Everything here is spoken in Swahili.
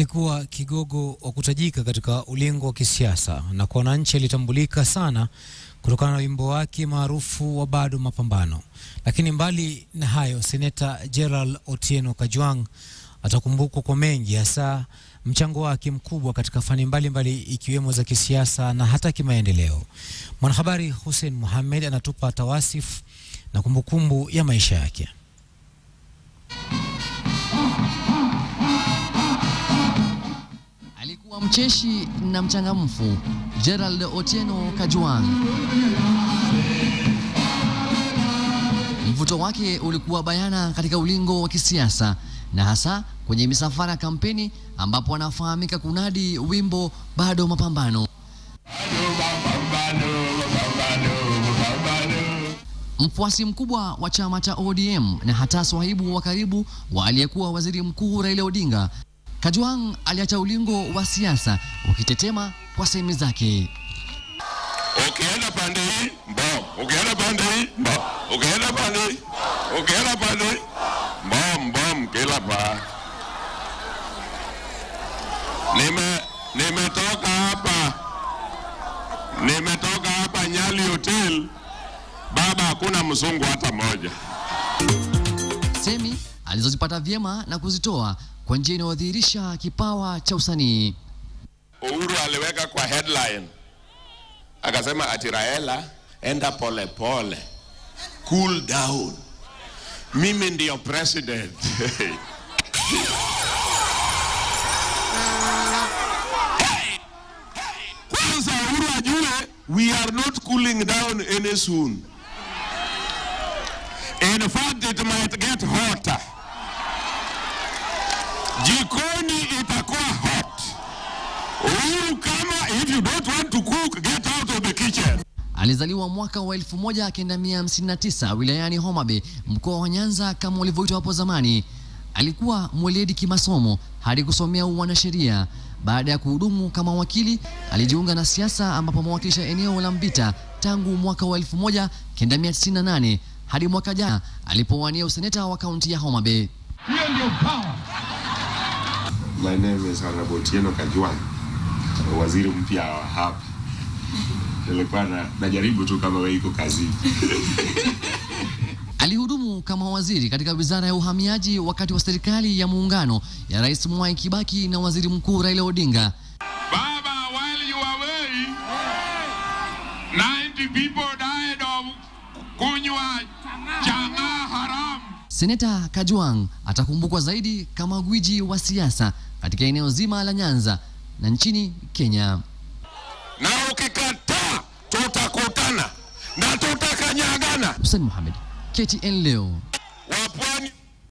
alikuwa kigogo wa kutajika katika ulingo wa kisiasa na kwa wananchi alitambulika sana kutokana na wimbo wake maarufu wa bado mapambano. Lakini mbali na hayo, seneta Gerald Otieno Kajwang atakumbukwa kwa mengi, hasa mchango wake mkubwa katika fani mbalimbali ikiwemo za kisiasa na hata kimaendeleo. Mwanahabari Hussein Mohamed anatupa tawasifu na kumbukumbu ya maisha yake. Alikuwa mcheshi na mchangamfu Gerald Otieno Kajwang. Mvuto wake ulikuwa bayana katika ulingo wa kisiasa na hasa kwenye misafara ya kampeni ambapo anafahamika kunadi wimbo bado mapambano. Mfuasi mkubwa wa chama cha ODM na hata swahibu wa karibu wa aliyekuwa waziri mkuu Raila Odinga, Kajwang aliacha ulingo wa siasa ukitetema kwa sehemu zake. Ukienda pande hii mbom, ukienda pande hii mbom, ukienda pande hii, ukienda pande hii mbom mbom, kila pa. Nime nimetoka hapa, nimetoka hapa Nyali Hotel, baba, hakuna mzungu hata moja. Semi alizozipata vyema na kuzitoa kwa njia inayodhihirisha kipawa cha usanii. Uhuru aliweka kwa headline akasema ati Raila, enda pole pole, cool down, mimi ndio president. Kwanza Uhuru ajue we are not cooling down any soon. In fact it might get hotter. Jikoni itakuwa hot. Uhuru kama if you don't want to cook get out of the kitchen. Alizaliwa mwaka wa 1959 wilayani Homa Bay, mkoa wa Nyanza kama ulivyoitwa hapo zamani. Alikuwa mweledi kimasomo hadi kusomea uanasheria. Baada ya kuhudumu kama wakili, alijiunga na siasa ambapo amewakilisha eneo la Mbita tangu mwaka wa 1998 hadi mwaka jana alipowania useneta wa kaunti ya Homa Bay. My name is Honorable Otieno Kajwang, waziri mpya wa hapa. Nilikuwa na, najaribu tu kama wewe iko kazini. Alihudumu kama waziri katika wizara ya uhamiaji wakati wa serikali ya muungano ya Rais Mwai Kibaki na waziri mkuu Raila Odinga. Baba, while you were away, 90 people died of kunywa chang'aa haram. Seneta Kajwang atakumbukwa zaidi kama gwiji wa siasa katika eneo zima la Nyanza na nchini Kenya. Na ukikataa tutakutana na tutakanyagana. Hussein Mohamed, KTN leo. Wapwani